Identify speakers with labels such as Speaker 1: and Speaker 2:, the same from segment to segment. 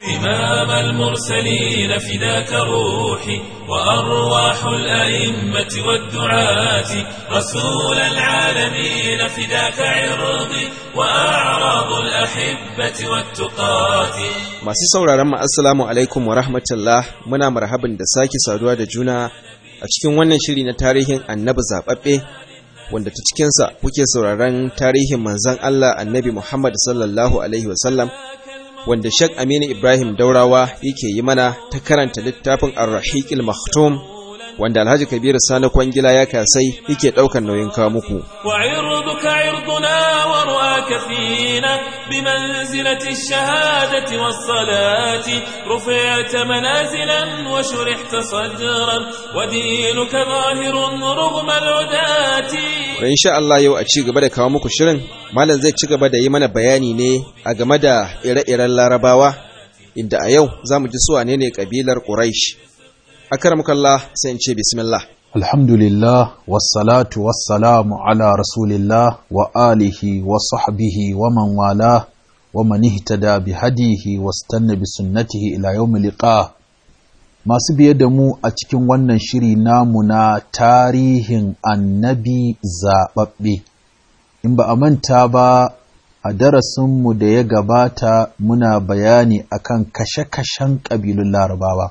Speaker 1: إمام المرسلين فداك روحي وأرواح الأئمة والدعاة رسول العالمين فداك عرضي وأعراض الأحبة والتقاة
Speaker 2: Masu sauraron mu assalamu alaikum wa rahmatullah muna marhaban da sake saduwa da juna a cikin wannan shiri na tarihin annabi zaɓaɓɓe wanda ta cikinsa kuke sauraron tarihin manzon Allah annabi Muhammad sallallahu alaihi wasallam wanda Sheikh Aminu Ibrahim Daurawa yake yi mana ta karanta littafin Ar-Rahiqil Maktum wanda Alhaji Kabiru Sani Kwangila ya kasai yake ɗaukar nauyin kawo muku.
Speaker 1: وعرضك عرضنا ورؤاك فينا بمنزلة الشهادة والصلاة رفعت منازلا وشرحت صدرا ودينك ظاهر رغم العداة
Speaker 2: Da insha Allah yau a ci gaba da kawo muku shirin, Malam zai ci gaba da yi mana bayani ne a game da ire-iren Larabawa, inda a yau za mu ji su wane ne ƙabilar Quraysh. Akaramukallah sai in ce bismillah.
Speaker 3: Alhamdulillah, wassalatu wassalamu ala Rasulillah wa alihi wa sahbihi wa man wala wa man ihtada bi hadihi wa stanna bi sunnatihi ila yawmi liqa. Masu biye da mu a cikin wannan shiri namu na tarihin annabi zaɓaɓɓe. In ba a manta ba a darasinmu da ya gabata muna bayani akan kashe-kashen ƙabilun larabawa.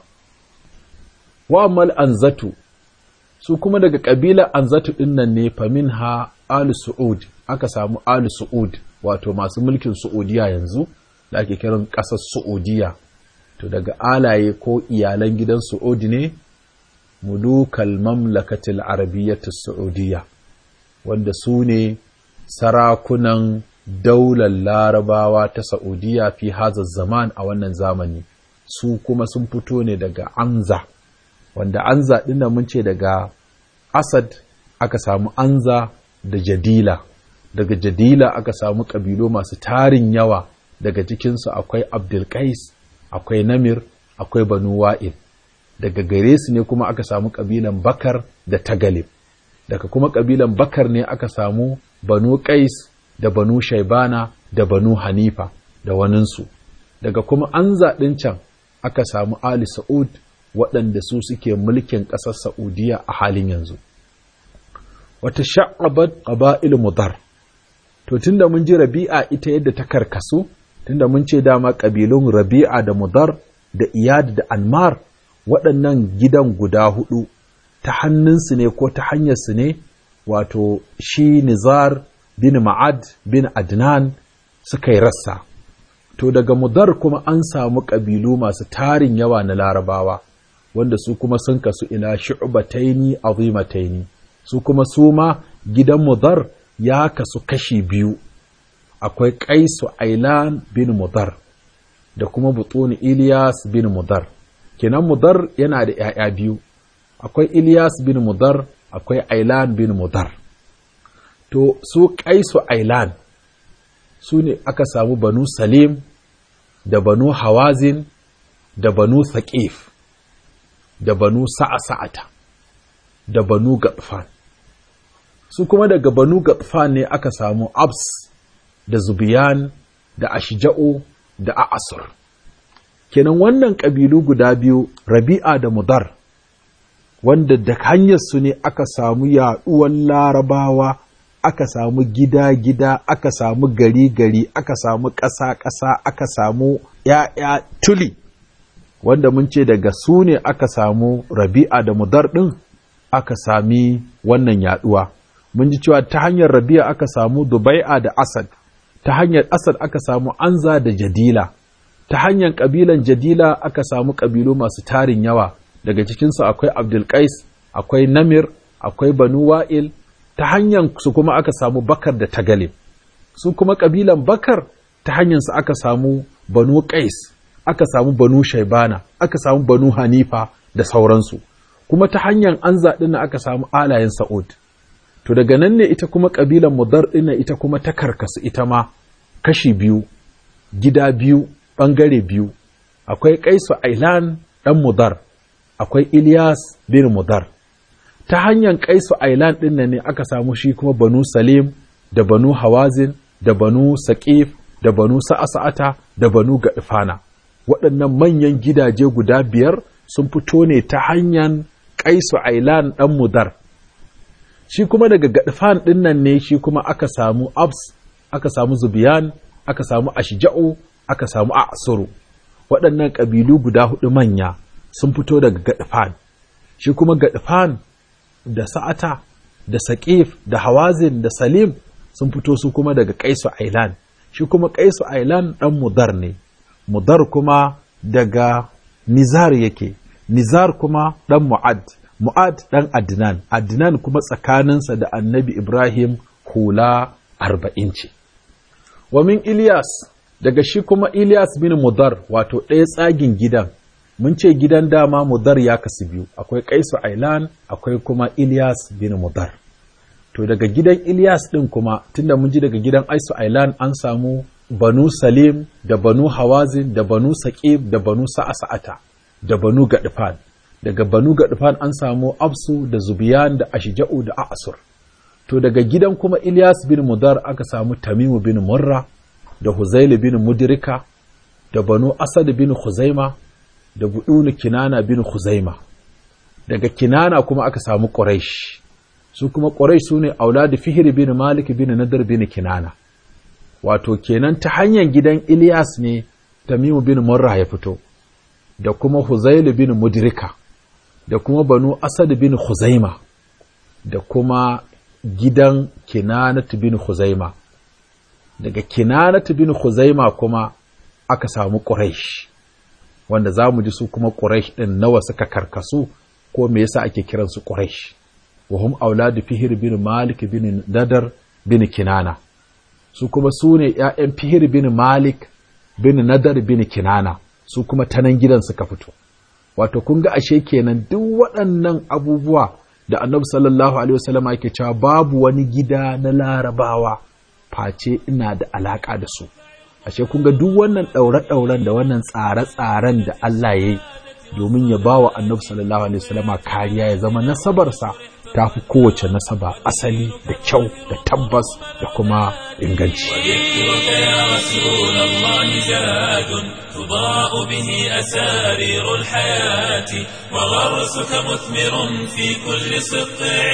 Speaker 3: Wa'amal anzatu su kuma daga ƙabilar anzatu ɗin nan ne famin ha Ali Su'ud aka samu Ali Su'ud wato masu mulkin Su'udiya yanzu da ake kiran ƙasar Su'udiya to daga alaye ko iyalan gidan Su'ud ne mulukal mamlakatil arabiyyatu Su'udiyya wanda su ne sarakunan daular larabawa ta Saudiya fi hazar zaman a wannan zamani su kuma sun fito ne daga Anza wanda Anza ɗin da mun ce daga Asad aka samu Anza da Jadila daga Jadila aka samu ƙabilu masu tarin yawa daga cikinsu akwai Abdulkais akwai Namir akwai Banu Wa'il daga gare su ne kuma aka samu ƙabilan Bakar da Tagalib daga kuma ƙabilan Bakar ne aka samu Banu Qais da Banu Shaibana da Banu Hanifa da waninsu daga kuma Anza ɗin can aka samu Ali Sa'ud waɗanda su suke mulkin ƙasar Saudiya a halin yanzu. Wata sha'abat ƙaba'il mudar. To, tunda mun ji rabi'a ita yadda ta karkasu, tunda mun ce dama ƙabilun rabi'a da mudar da iyad da anmar waɗannan gidan guda huɗu ta hannunsu ne ko ta hanyarsu ne, wato shi Nizar bin Ma'ad bin Adnan suka yi rassa. To, daga mudar kuma an samu ƙabilu masu tarin yawa na larabawa. wanda su kuma sun kasu ila shu'bataini azimataini su kuma su ma gidan mudar ya kasu kashi biyu akwai qaisu ailan bin mudar da kuma butun ilyas bin mudar kenan mudar yana da ‘ya'ya biyu akwai ilyas bin mudar akwai ailan bin mudar to su qaisu ailan su ne aka samu banu salim da banu hawazin da banu thaqif da banu sa'a-sa'ata da banu gaɗfan su kuma daga banu gaɗfan ne aka samu abs da zubiyan da ashija'u da a'asur kenan wannan ƙabilu guda biyu rabi'a da mudar wanda da hanyarsu ne aka samu yaɗuwan larabawa aka samu gida-gida aka samu gari-gari aka samu ƙasa-ƙasa aka samu ‘ya'ya tuli wanda mun ce daga su ne aka samu rabi'a da mudar ɗin aka sami wannan yaɗuwa. Mun ji cewa ta hanyar rabi'a aka samu Dubai'a da Asad, ta hanyar Asad aka samu Anza da Jadila, ta hanyar ƙabilan Jadila aka samu ƙabilu masu tarin yawa, daga cikinsu akwai Abdulkais, akwai Namir, akwai Banu Wa'il, ta hanyar su kuma aka samu Bakar da Tagalib. Su kuma ƙabilan Bakar ta hanyarsu aka samu Banu Qais. aka samu banu shaibana aka samu banu hanifa da sauransu kuma ta hanyar an zaɗi na aka samu alayen sa'ud to daga nan ne ita kuma ƙabilan mudar ɗin ita kuma ta karkasu ita ma kashi biyu gida biyu ɓangare biyu akwai kaisu ailan ɗan mudar akwai ilyas bin mudar ta hanyar kaisu ailan ɗin ne aka samu shi kuma banu salim da banu hawazin da banu saƙif da banu sa'asa'ata da banu gaɗifana waɗannan manyan gidaje guda biyar sun fito ne ta hanyar kaisu ailan ɗan mudar shi kuma daga gadfan ɗin nan ne shi kuma aka samu abs aka samu zubiyan aka samu ashja'u aka samu a'suru waɗannan ƙabilu guda hudu manya sun fito daga gadfan shi kuma gadfan da sa'ata da saƙif da hawazin da salim sun fito su kuma daga kaisu ailan shi kuma kaisu ailan ɗan mudar ne mudar kuma daga nizar yake nizar kuma ɗan mu'ad mu'ad ɗan adnan adnan kuma tsakaninsa da annabi ibrahim hula arba'in ce wa min ilyas daga shi kuma ilyas bin mudar wato ɗaya tsagin gidan mun ce gidan dama mudar ya kasu biyu akwai kaisu ailan akwai kuma ilyas bin mudar to daga gidan ilyas ɗin kuma tunda mun ji daga gidan aisu ailan an samu banu salim da banu hawazin da banu saqib da banu sa'asa'ata da banu gadfan daga banu gadfan an samu absu da zubiyan da ashja'u da a'sur to daga gidan kuma ilyas bin mudar aka samu tamimu bin murra da huzaili bin mudrika da banu asad bin khuzaima da budunu kinana bin khuzaima daga kinana kuma aka samu quraish su kuma quraish sune auladi fihr bin malik bin nadar bin kinana wato kenan ta hanyar gidan Ilyas ne Tamimu bin Murra ya fito da kuma Huzailu bin Mudrika da kuma Banu Asad bin Khuzaima da kuma gidan Kinanat bin Khuzaima daga Kinanat bin Khuzaima kuma aka samu Quraysh wanda za mu ji su kuma Quraysh ɗin nawa suka karkasu ko me yasa ake kiransu Quraysh wa hum auladu Fihr bin Malik bin Nadar bin Kinana su kuma su ne ‘ya'yan fihir bin Malik bin Nadar bin Kinana su kuma ta nan gidan suka fito. Wato, kun ga ashe kenan duk waɗannan abubuwa da annabi sallallahu Alaihi wasallama yake cewa babu wani gida na larabawa face ina da alaƙa da su. Ashe kun ga duk wannan ɗaure-ɗauren da wannan tsare-tsaren da Allah ya yi domin ya ba wa annabi sallallahu Alaihi wasallama kariya ya zama nasabarsa ta fi kowace nasaba asali da kyau da tabbas da kuma inganci.
Speaker 1: وذكرك يا رسول الله زاد تضاء به أسارير الحياة وغرسك مثمر في كل سطع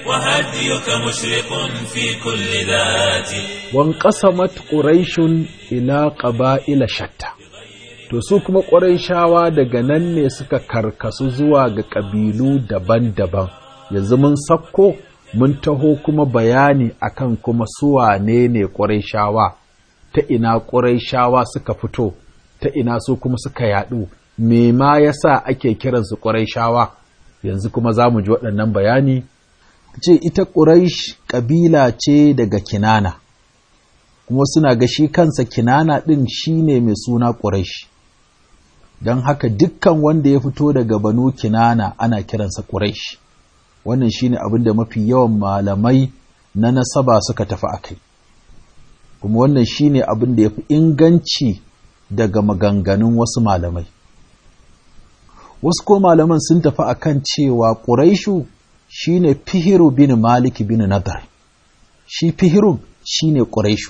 Speaker 1: وهديك مشرق في كل ذات
Speaker 3: وانقسمت قريش إلى قبائل شتى To su kuma ƙwarai daga nan ne suka karkasu zuwa ga ƙabilu daban-daban. yanzu mun sakko mun taho kuma bayani akan kuma suwane ne ƙurayshawa ta ina ƙurayshawa suka fito ta ina su kuma suka yaɗu me ma yasa ake kiransu ƙurayshawa yanzu kuma za mu ji waɗannan bayani ce ita ƙuraish ƙabila ce daga kinana kuma suna ga shi kansa kinana ɗin shi ne mai suna ƙuraish don haka dukkan wanda ya fito daga banu kinana ana kiransa ƙuraish wannan shine abin da mafi yawan malamai na nasaba suka tafi a kai kuma wannan shine abin da ya fi inganci daga maganganun wasu malamai wasu ko malaman sun tafi a kan cewa ƙuraishu shine fihiru bin maliki bin nadar shi fihirun shine ƙuraishu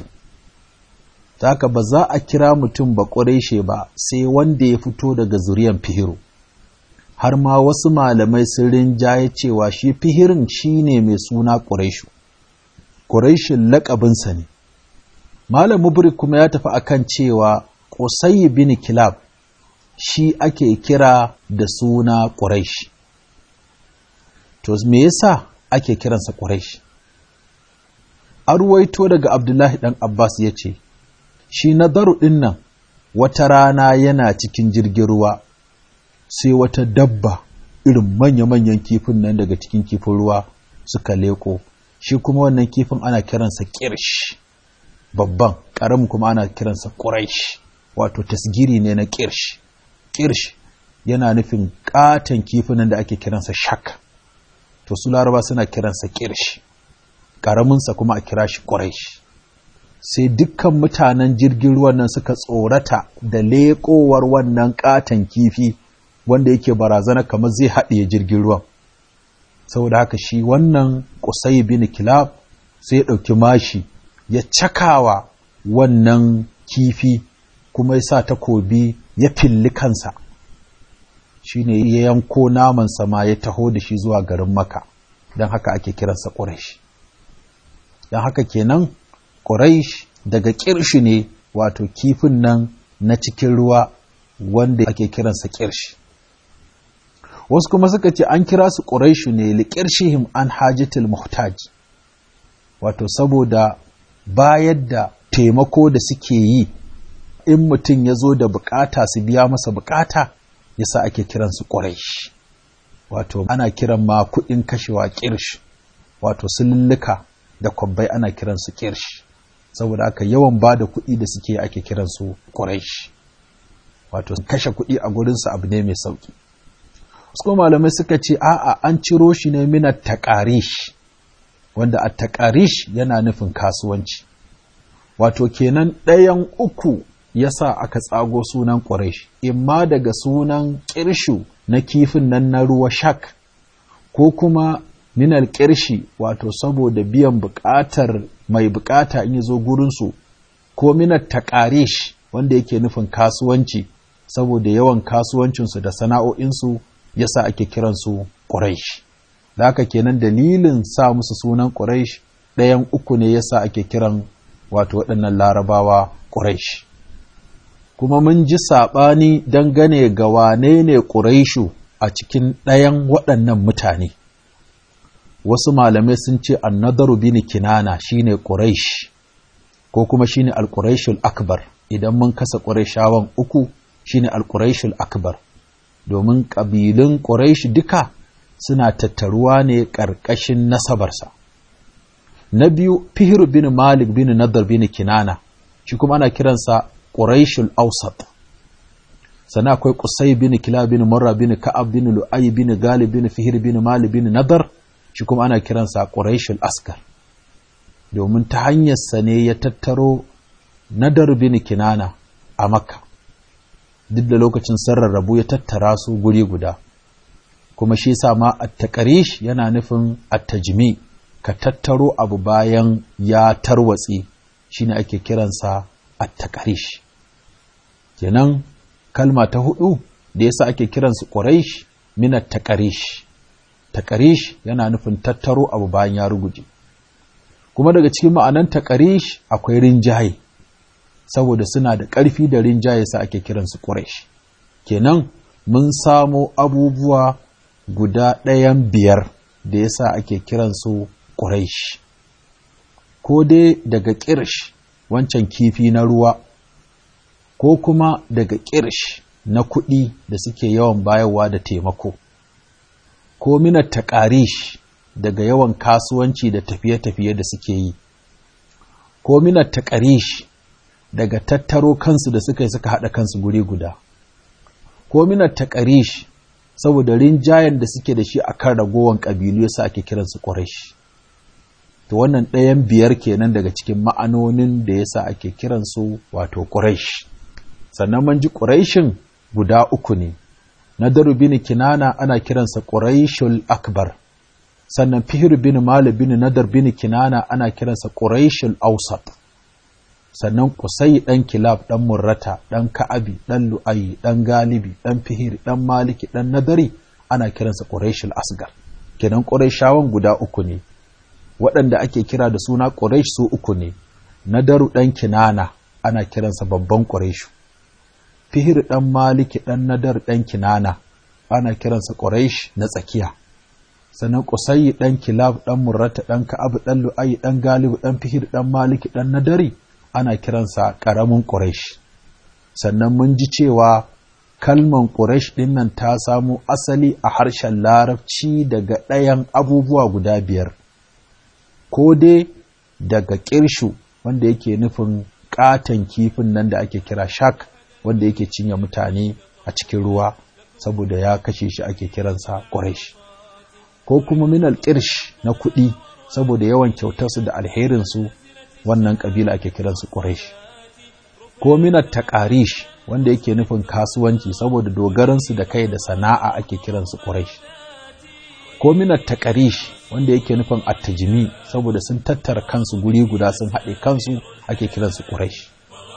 Speaker 3: ta haka ba za a kira mutum ba ƙuraishe ba sai wanda ya fito daga zuriyan fihiru har ma wasu malamai sun rinjaye cewa shi fihirin shi ne mai suna ƙuraishu ƙuraishin laƙabinsa ne malam mubrik kuma ya tafi akan cewa ƙusayi bin kilab shi ake kira da suna ƙuraish to me yasa ake kiransa ƙuraish an ruwaito daga abdullahi ɗan abbas ya ce shi nadaru ɗin nan wata rana yana cikin jirgin ruwa sai wata dabba irin manya-manyan kifin nan daga cikin kifin ruwa suka leko shi kuma wannan kifin ana kiransa kirsh babban ƙaramin kuma ana kiransa ƙuraish wato tasgiri ne na kirsh kirsh yana nufin ƙaton kifin nan da ake kiransa shak to su laraba suna kiransa kirsh ƙaraminsa kuma a kira shi ƙuraish sai dukkan mutanen jirgin ruwan nan suka tsorata da leƙowar wannan ƙaton kifi wanda yake barazana kamar zai haɗiye jirgin ruwan saboda haka shi wannan kusai bin kilab sai ya ɗauki mashi ya cakawa wannan kifi kuma ya sa takobi ya filli kansa shine ya yanko naman sama ya taho da shi zuwa garin maka don haka ake kiransa ƙuraish don haka kenan ƙuraish daga ƙirshi ne wato kifin nan na cikin ruwa wanda ake kiransa ƙirshi wasu kuma suka ce an kira su ƙuraishu ne liƙirshihim an hajjatul muhtaj wato saboda bayar da taimako da suke yi in mutum ya zo da bukata su biya masa bukata yasa ake kiransu ƙuraish wato ana kiran ma kuɗin kashewa ƙirsh wato sululluka da kwabbai ana kiransu ƙirsh saboda aka yawan ba da kuɗi da suke ake kiransu ƙuraish wato kashe kuɗi a gurinsu abu ne mai sauƙi wasu malamai suka ce a'a an ciro shi ne mina taƙarish wanda a taƙarish yana nufin kasuwanci wato kenan ɗayan uku ya sa aka tsago sunan ƙuraish imma daga sunan ƙirshu na kifin nan na ruwa shak ko kuma minal ƙirshi wato saboda biyan buƙatar mai buƙata in zo gurinsu ko minar taƙarish wanda yake nufin kasuwanci saboda yawan kasuwancinsu da sana'o'insu yasa ake kiransu ƙuraish da haka kenan dalilin sa musu sunan ƙuraish ɗayan uku ne yasa ake kiran wato waɗannan larabawa ƙuraish kuma mun ji saɓani dangane ga wane ne ƙuraishu a cikin ɗayan waɗannan mutane wasu malamai sun ce annadaru bin kinana shine ƙuraish ko kuma shine al-quraishul akbar idan mun kasa ƙuraishawan uku shine al-quraishul akbar domin ƙabilun ƙuraish duka suna tattaruwa ne ƙarƙashin nasabarsa na biyu fihir bin malik bin nadar bin kinana shi kuma ana kiransa ƙuraishul ausat sannan akwai ƙusai bin kila bin murra bin ka'ab bin lu'ay bin galib bin fihir bin malik bin nadar shi kuma ana kiransa ƙuraishul askar domin ta hanyarsa ne ya tattaro nadar bin kinana a makka duk da lokacin sarrarrabu ya tattara su guri guda kuma shi sa ma at-taqarish yana nufin at-tajmi ka tattaro abu bayan ya tarwatsi shine ake kiransa at-taqarish kenan kalma ta hudu da yasa ake kiransu quraish min at-taqarish taqarish yana nufin tattaro abu bayan ya ruguje kuma daga cikin ma'anan taqarish akwai rinjaye saboda suna da ƙarfi da rinjaye sa ake kiransu quraish kenan mun samo abubuwa guda ɗayan biyar da yasa ake kiransu quraish ko dai daga ƙirsh wancan kifi na ruwa ko kuma daga ƙirsh na kuɗi da suke yawan bayarwa da taimako ko minar taƙarish daga yawan kasuwanci da tafiye-tafiye da suke yi ko minar taƙarish daga tattaro kansu da suka yi suka haɗa kansu guri guda ko minar taƙarish saboda rinjayen da suke da shi a kan ragowar ƙabilu yasa ake kiransu ƙwarashi to wannan ɗayan biyar kenan daga cikin ma'anonin da yasa ake kiransu wato ƙuraish sannan man ji ƙuraishin guda uku ne na bin kinana ana kiransa ƙuraishul akbar sannan fihir bin mali bin nadar bin kinana ana kiransa ƙuraishul ausat sannan kusai ɗan kilab ɗan murrata ɗan ka'abi ɗan lu'ayi ɗan galibi ɗan fihir ɗan maliki ɗan nadari ana kiransa ƙuraishul asgar kenan ƙuraishawan guda uku ne waɗanda ake kira da suna ƙuraish su uku ne nadaru ɗan kinana ana kiransa babban ƙuraishu fihir ɗan maliki ɗan nadar ɗan kinana ana kiransa ƙuraish na tsakiya sannan ƙusayi ɗan kilab ɗan murrata ɗan ka'abu ɗan lu'ayi ɗan galibu ɗan fihir ɗan maliki ɗan nadari ana kiransa ƙaramin ƙuraish sannan mun ji cewa kalman ƙuraish ɗin nan ta samo asali a harshen larabci daga ɗayan abubuwa guda biyar ko dai daga ƙirshu wanda yake nufin ƙaton kifin nan da ake kira shak wanda yake cinye mutane a cikin ruwa saboda ya kashe shi ake kiransa ƙuraish ko kuma minal ƙirsh na kuɗi saboda yawan kyautarsu da alherinsu wannan ƙabila ake kiransu ƙuraish ko minal taƙarish wanda yake nufin kasuwanci saboda dogaransu da kai da sana'a ake kiransu ƙuraish ko minar taƙarish wanda yake nufin attajimi saboda sun tattara kansu guri guda sun haɗe kansu ake kiransu ƙuraish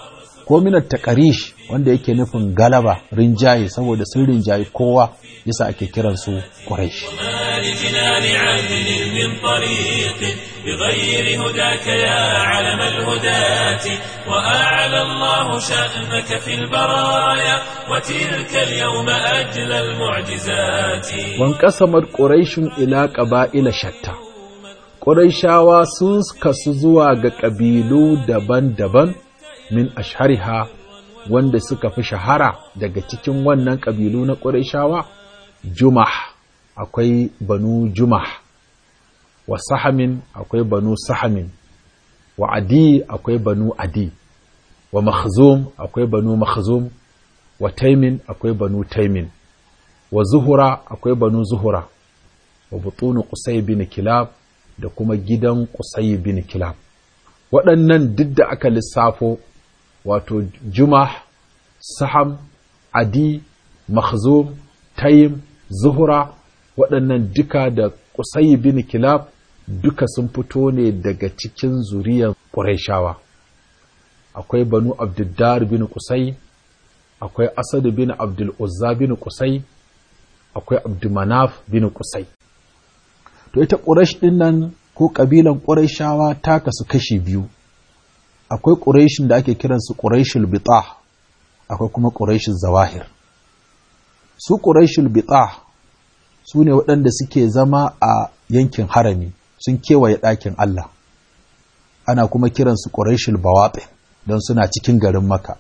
Speaker 3: ko minar taqarish wanda yake nufin galaba rinjaye saboda sun rinjaye kowa yasa ake kiran su quraish
Speaker 1: لجنان عدل من طريق بغير هداك يا علم الهداة وأعلى الله شأنك في البرايا وتلك اليوم أجل المعجزات
Speaker 3: wankasamar quraishun ila qaba'ila shatta quraishawa sun kasu zuwa ga ƙabilu daban-daban min ashhariha wanda suka fi shahara daga cikin wannan ƙabilu na quraishawa jumah akwai banu jumah wa sahamin akwai banu sahamin wa adi akwai banu adi wa makhzum akwai banu makhzum wa taimin akwai banu taimin wa zuhura akwai banu zuhura wa butunu qusay bin kilab da kuma gidan qusay bin kilab waɗannan duk da aka lissafo wato jumah saham adi makhzum taim zuhura waɗannan duka da qusay bin kilab duka sun fito ne daga cikin zuriyar qurayshawa akwai banu abduddar bin qusay akwai asad bin abdul uzza bin qusay akwai abdumanaf bin kusai to ita ƙurash ɗin nan ko ƙabilan ƙurashawa ta kasu kashi biyu akwai ƙurashin da ake kiransu ƙurashul bita akwai kuma ƙurashul zawahir su ƙurashul bita su ne waɗanda suke zama a yankin harami sun kewaye ɗakin Allah ana kuma kiransu ƙurashul bawaɗin don suna cikin garin maka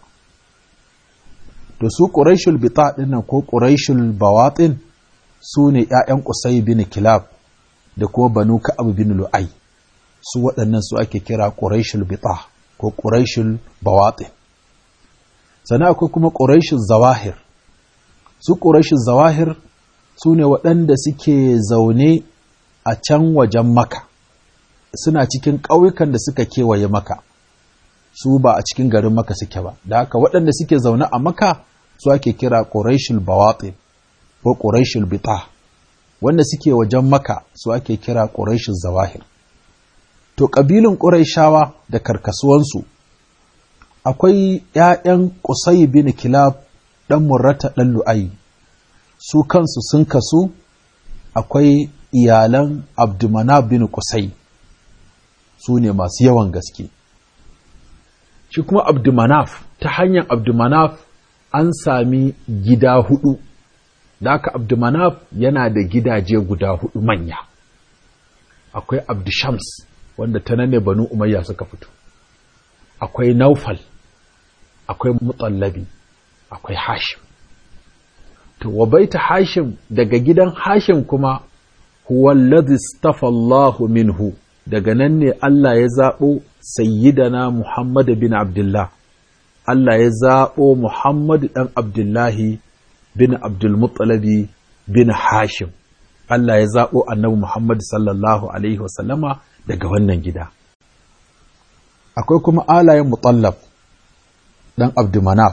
Speaker 3: to su ƙuraishul bita ɗinnan ko ƙuraishul bawaɗin su ne ‘ya'yan ƙusai bin kilab da kuma banu ka'ab bin lu'ai su waɗannan su ake kira ƙuraishul bita ko ƙuraishul bawaɗin sannan akwai kuma ƙuraishul zawahir su ƙuraishul zawahir su ne waɗanda suke zaune a can wajen maka suna cikin ƙauyukan da suka kewaye maka su ba a cikin garin maka suke ba da haka waɗanda suke zaune a maka su ake kira ƙuraishul bawatin ko ƙuraishul bita wanda suke wajen maka su ake kira ƙuraishul zawahir to ƙabilun ƙuraishawa da karkasuwansu akwai ‘ya'yan ƙusai bin kilab ɗan murrata ɗan lu'ayi su kansu sun kasu akwai iyalan abdumana bin ƙusai su ne masu yawan gaske shi kuma abdumanaf ta hanyar abdumanaf an sami gida hudu da aka abdumanaf yana da gidaje guda hudu manya akwai abdushams wanda ta nan ne banu umayya suka fito akwai naufal akwai mutallabi akwai hashim to wa baita hashim daga gidan hashim kuma huwa alladhi istafa Allahu minhu daga nan ne Allah ya zaɓo sayyidana Muhammad bin Abdullah Allah ya zaɓo Muhammad ɗan Abdullahi bin Abdulmuttalabi bin Hashim Allah ya zaɓo annabi Muhammad sallallahu Alaihi wasallama daga wannan gida akwai kuma alayen mutallab ɗan Abdumanaf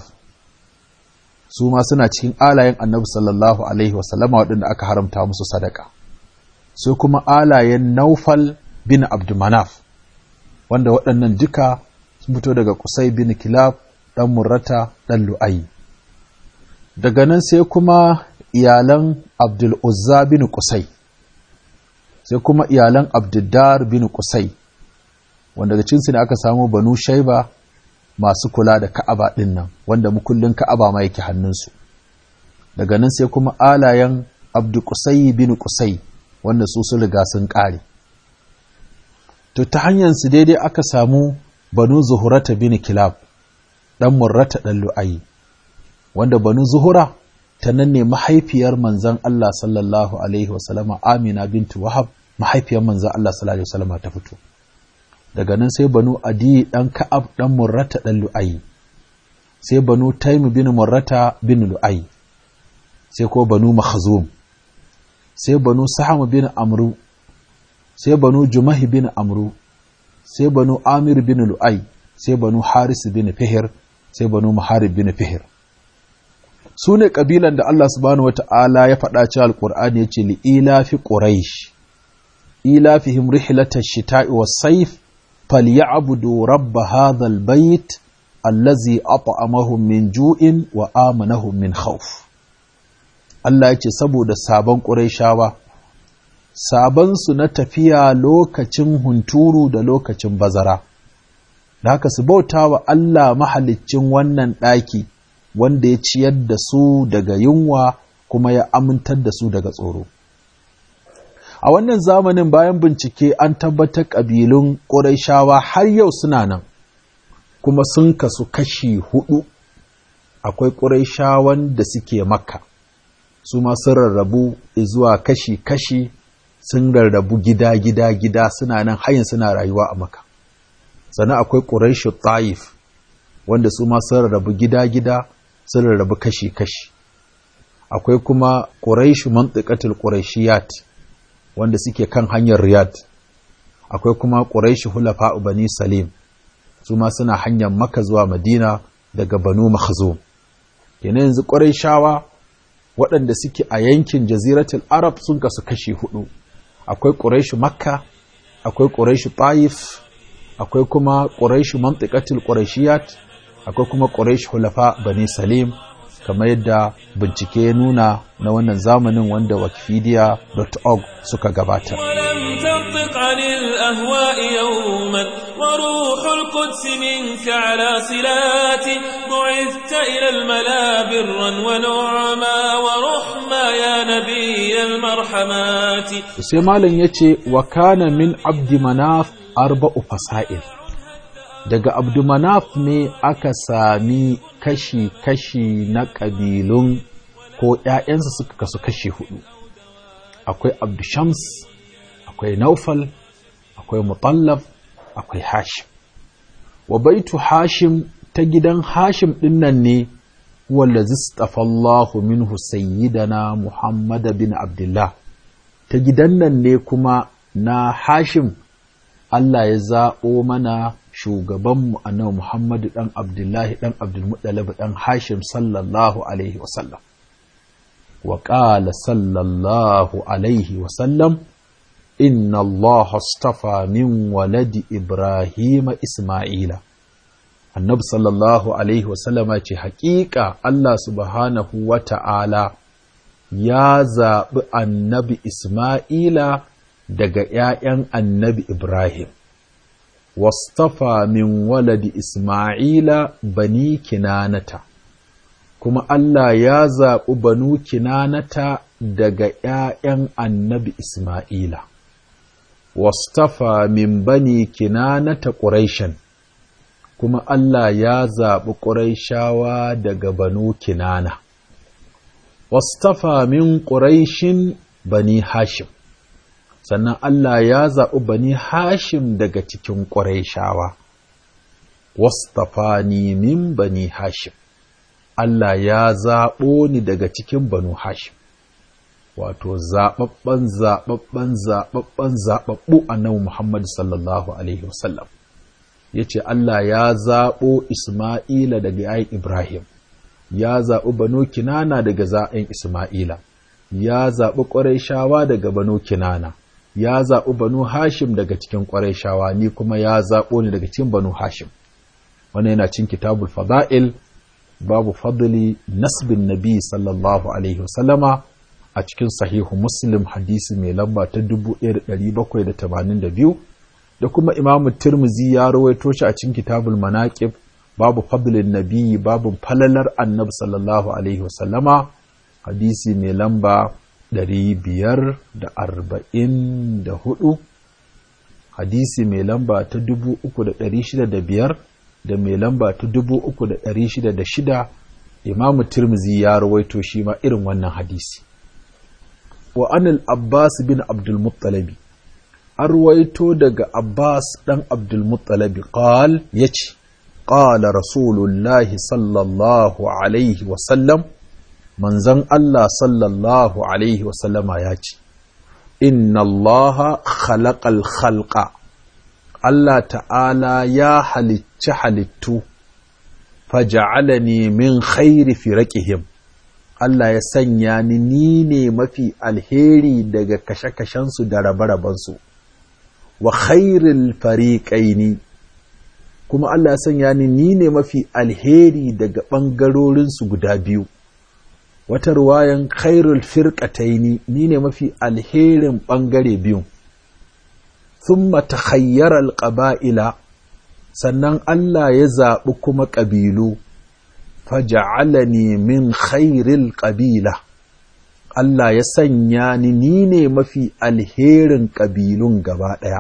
Speaker 3: su ma suna cikin alayen annabi sallallahu Alaihi wasallama waɗanda aka haramta musu sadaka sai kuma alayen Naufal bin Abdumanaf wanda waɗannan duka sun fito daga Kusai bin Kilab ɗan Murrata ɗan Lu'ayi. Daga nan sai kuma iyalan Abdul Uzza bin Kusai, sai kuma iyalan Abduddar bin Kusai, wanda daga cinsu ne aka samu Banu Shaiba masu kula da Ka'aba ɗin nan, wanda mukullin Ka'aba ma yake hannunsu. Daga nan sai kuma alayen Abdu Kusai bin Kusai, wanda su su riga sun ƙare. to ta hanyarsu daidai aka samu banu zuhurata bin kilab ɗan murrata ɗan lu'ayi wanda banu zuhura ta nan ne mahaifiyar manzan Allah sallallahu alaihi wasallama amina bintu wahab mahaifiyar manzan Allah sallallahu alaihi wasallama ta fito daga nan sai banu adi ɗan ka'ab ɗan murrata ɗan lu'ayi sai banu taimu bin murrata bin lu'ayi sai ko banu makhzum sai banu saham bin amru sai banu jumahi bin amru sai banu amir bin lu'ai sai banu haris bin fihir sai banu muharib bin fihir su ne ƙabilan da Allah subhanahu wata'ala ya faɗa cewa alƙur'ani ya ce li ilafi quraish ilafihim rihlata shita'i was sayf falyabudu rabb hadha albayt allazi at'amahum min ju'in wa amanahum min khawf Allah yake saboda sabon Qurayshawa sabon su na tafiya lokacin hunturu da lokacin bazara da haka su bauta wa Allah mahaliccin wannan ɗaki wanda ya ciyar da su daga yunwa kuma ya amintar da su daga tsoro a wannan zamanin bayan bincike an tabbatar ƙabilun ƙurayshawa har yau suna nan kuma sun kasu kashi hudu akwai ƙurayshawan da suke makka su ma sun rarrabu zuwa kashi-kashi sun rarrabu gida-gida-gida suna nan hayin suna rayuwa a makka sannan akwai ƙurayshu ta'if wanda su ma sun rarrabu gida-gida sun rarrabu kashi-kashi akwai kuma ƙurayshu mantiƙatul ƙurayshiyat wanda suke kan hanyar Riyadh akwai kuma Quraish hulafa Bani Salim su ma suna hanyar Makka zuwa Madina daga Banu Makhzum kenan yanzu Qurayshawa waɗanda suke a yankin Jaziratul Arab sun kasu kashi hudu akwai Quraish Makka akwai Quraish Taif akwai kuma Quraish mantiqatul Quraishiyat akwai kuma Quraish hulafa Bani Salim kamar yadda bincike ya nuna na wannan zamanin wanda wikipedia.org suka gabatar.
Speaker 1: ولم تنطق عن الأهواء يوما وروح القدس منك على صلات بعثت إلى الملا برا ونعما ورحما يا نبي المرحمات
Speaker 3: sai malam ya ce wa kana min abdi manaf arba'u fasa'il daga abdu manaf ne aka sami kashi-kashi na ƙabilun ko ‘ya'yansa suka kasu kashi hudu akwai abdu shams akwai naufal akwai mutallaf akwai hashim wa baitu hashim ta gidan hashim ɗinnan ne wanda zistafallahu minhu sayyidana muhammad bin abdullah ta gidan nan ne kuma na hashim Allah ya zaɓo mana shugabanmu annabi Muhammadu ɗan Abdullahi ɗan Abdulmuttalib ɗan Hashim sallallahu Alaihi wasallam. Wa ƙala sallallahu Alaihi wasallam, Inna Allah astafa min waladi Ibrahim Ismaila. Annabi sallallahu Alaihi wasallama ce, Haƙiƙa Allah subhanahu wa ta'ala ya zaɓi annabi Ismaila daga ’ya'yan annabi Ibrahim. wastafa min waladi Ismaila bani kinanata, kuma Allah ya zaɓi banu kinanata daga ’ya'yan annabi Ismaila, wastafa min bani kinanata ƙuraishan, kuma Allah ya zaɓi ƙuraishawa daga banu kinana, wastafa min ƙuraishin bani Hashim. sannan Allah ya zaɓi bani Hashim daga cikin ƙwarai wastafani min bani Hashim, Allah ya zaɓo ni daga cikin banu Hashim, wato zaɓaɓɓen zaɓaɓɓen zaɓaɓɓen zaɓaɓɓu annabi Muhammad sallallahu Alaihi wasallam. Ya ce Allah ya zaɓo Ismaila daga yayin Ibrahim, ya zaɓi banu Kinana daga za'in Ismaila, ya zaɓi ƙwarai daga banu Kinana. ya zaɓi banu hashim daga cikin ƙwarai shawa ni kuma ya zaɓo ni daga cikin banu hashim wannan yana cin kitabul fada'il babu fadli nasbin nabi sallallahu alaihi wasallama a cikin sahihu muslim hadisi mai lamba ta 1782 da kuma imamu tirmizi ya rawaito shi a cikin kitabul manaqib babu fadlin nabi babu falalar annabi sallallahu alaihi wasallama hadisi mai lamba ɗari biyar da arba'in da hudu hadisi mai lamba ta dubu uku da ɗari shida da biyar da mai lamba ta dubu uku da ɗari shida da shida imamu tirmizi ya rawaito shi ma irin wannan hadisi wa anil abbas bin abdulmuttalabi an rawaito daga abbas ɗan abdulmuttalabi qal ya ce qala rasulullahi sallallahu alaihi wasallam manzon Allah sallallahu Alaihi wasallama ya ce, Inna Allah khalaqal khalqa Allah ta'ala ya halicci halittu, faja'alani min khairi firaqihim Allah ya sanya ni ni ne mafi alheri daga kashe-kashensu da rabe-rabensu, wa khairil fariƙaini kuma Allah ya sanya ni ni ne mafi alheri daga ɓangarorinsu guda biyu wata ruwayan khairul firqataini ni ne mafi alherin ɓangare biyu thumma takhayyara alqaba'ila sannan Allah ya zaɓi kuma ƙabilu faja'alani min khairil ƙabila Allah ya sanya ni ni ne mafi alherin ƙabilun gaba ɗaya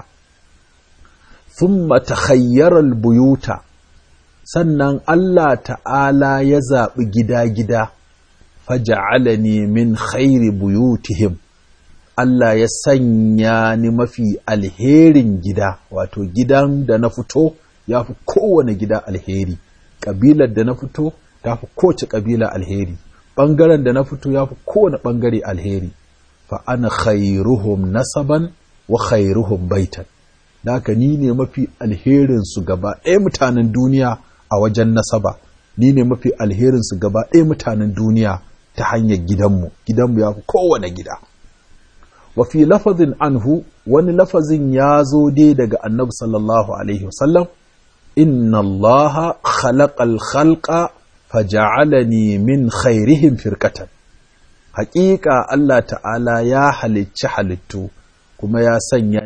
Speaker 3: thumma takhayyara buyuta sannan Allah ta'ala ya zaɓi gida-gida faja'alani min khairi buyutihim Allah ya sanya ni mafi alherin gida wato gidan da na fito ya fi kowane gida alheri ƙabilar da na fito ta fi kowace ƙabila alheri ɓangaren da na fito ya fi kowane ɓangare alheri fa ana khairuhum nasaban wa khairuhum baitan da haka ni ne mafi alherin su gaba ɗaya mutanen duniya a wajen nasaba ni ne mafi alherin su gaba ɗaya mutanen duniya ta hanyar gidanmu gidanmu ya fi kowane gida wa fi lafazin anhu wani lafazin ya zo dai daga annabi sallallahu alaihi wasallam inna allaha khalaqal khalqa faja'alani min khairihim firqatan haƙiƙa Allah ta'ala ya halicci halittu kuma ya sanya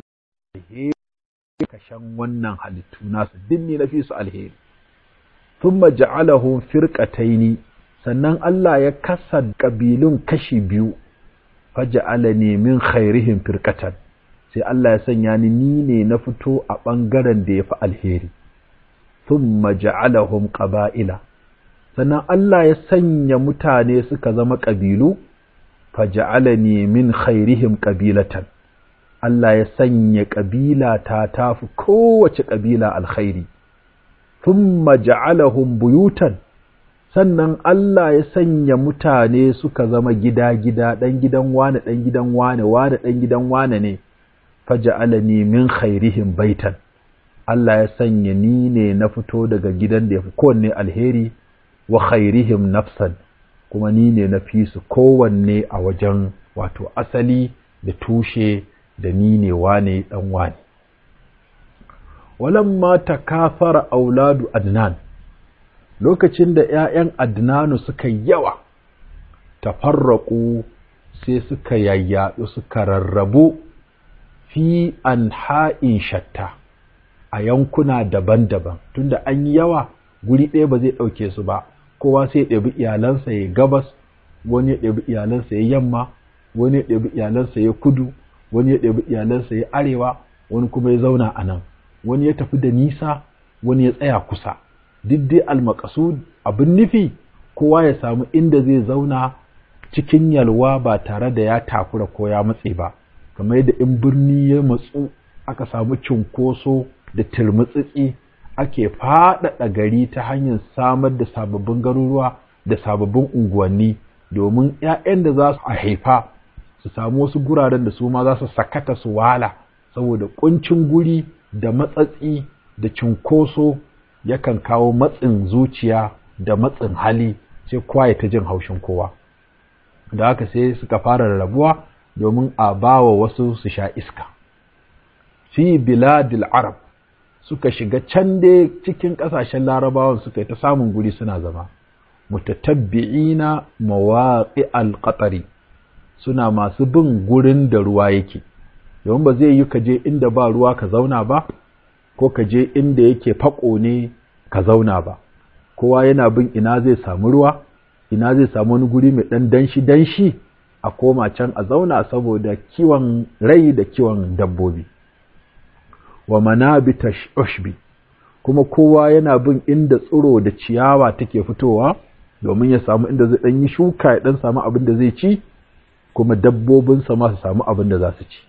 Speaker 3: kashen wannan halittu nasu dinni na fi su alheri thumma ja'alahum firqataini sannan Allah ya kasa ƙabilun kashi biyu faja'alani min khairihim firqatan sai Allah ya sanya ni ni ne na fito a ɓangaren da ya fi alheri thumma ja'alahum qaba'ila sannan Allah ya sanya mutane suka zama ƙabilu faja'alani min khairihim qabilatan Allah ya sanya ƙabila ta tafi kowace ƙabila alkhairi thumma ja'alahum buyutan sannan Allah ya sanya mutane suka zama gida-gida ɗan gidan wane ɗan gidan wane wane ɗan gidan wane ne faja'alani min khairihim baitan Allah ya sanya ni ne na fito daga gidan da ya fi kowanne alheri wa khairihim nafsan kuma ni ne na fi su kowanne a wajen wato asali da tushe da ni ne wane ɗan wane walamma takafara auladu adnan lokacin da ‘ya'yan Adnanu suka yawa, tafarraƙu sai suka yayyaɗu suka rarrabu fi an ha'in shatta a yankuna daban-daban, tunda an yi yawa guri ɗaya ba zai ɗauke su ba, kowa sai ɗabi iyalansa ya gabas, wani ya ɗabi iyalansa ya yamma, wani ya ɗabi iyalansa ya kudu, wani ya ɗabi iyalansa ya arewa, wani kuma ya zauna a nan, wani ya tafi da nisa, wani ya tsaya kusa. duk dai almakasud abin nufi kowa ya samu inda zai zauna cikin yalwa ba tare da ya takura ko ya matse ba kamar yadda in birni ya matsu aka samu cunkoso da turmutsitsi ake faɗaɗa gari ta hanyar samar da sababbin garuruwa da sababbin unguwanni domin 'ya'yan da za su haifa su samu wasu guraren da su ma za su sakata su wala saboda kuncin guri da matsatsi da cunkoso yakan kawo matsin zuciya da matsin hali sai kowa ya ta jin haushin kowa da haka sai suka fara rarrabuwa domin a bawa wasu su sha iska fi biladil arab suka shiga can dai cikin ƙasashen larabawan suka yi ta samun guri suna zama mutatabbi'ina mawaƙi alƙatari suna masu bin gurin da ruwa yake domin ba zai yi ka je inda ba ruwa ka zauna ba ko ka je inda yake fako ne ka zauna ba kowa yana bin ina zai samu ruwa ina zai samu wani guri mai ɗan danshi danshi a koma can a zauna saboda kiwon rai da kiwon dabbobi wa manabita ushbi kuma kowa yana bin inda tsiro da ciyawa take fitowa domin ya samu inda zai ɗan yi shuka ya ɗan samu abin da zai ci kuma dabbobinsa ma su samu abin da za su ci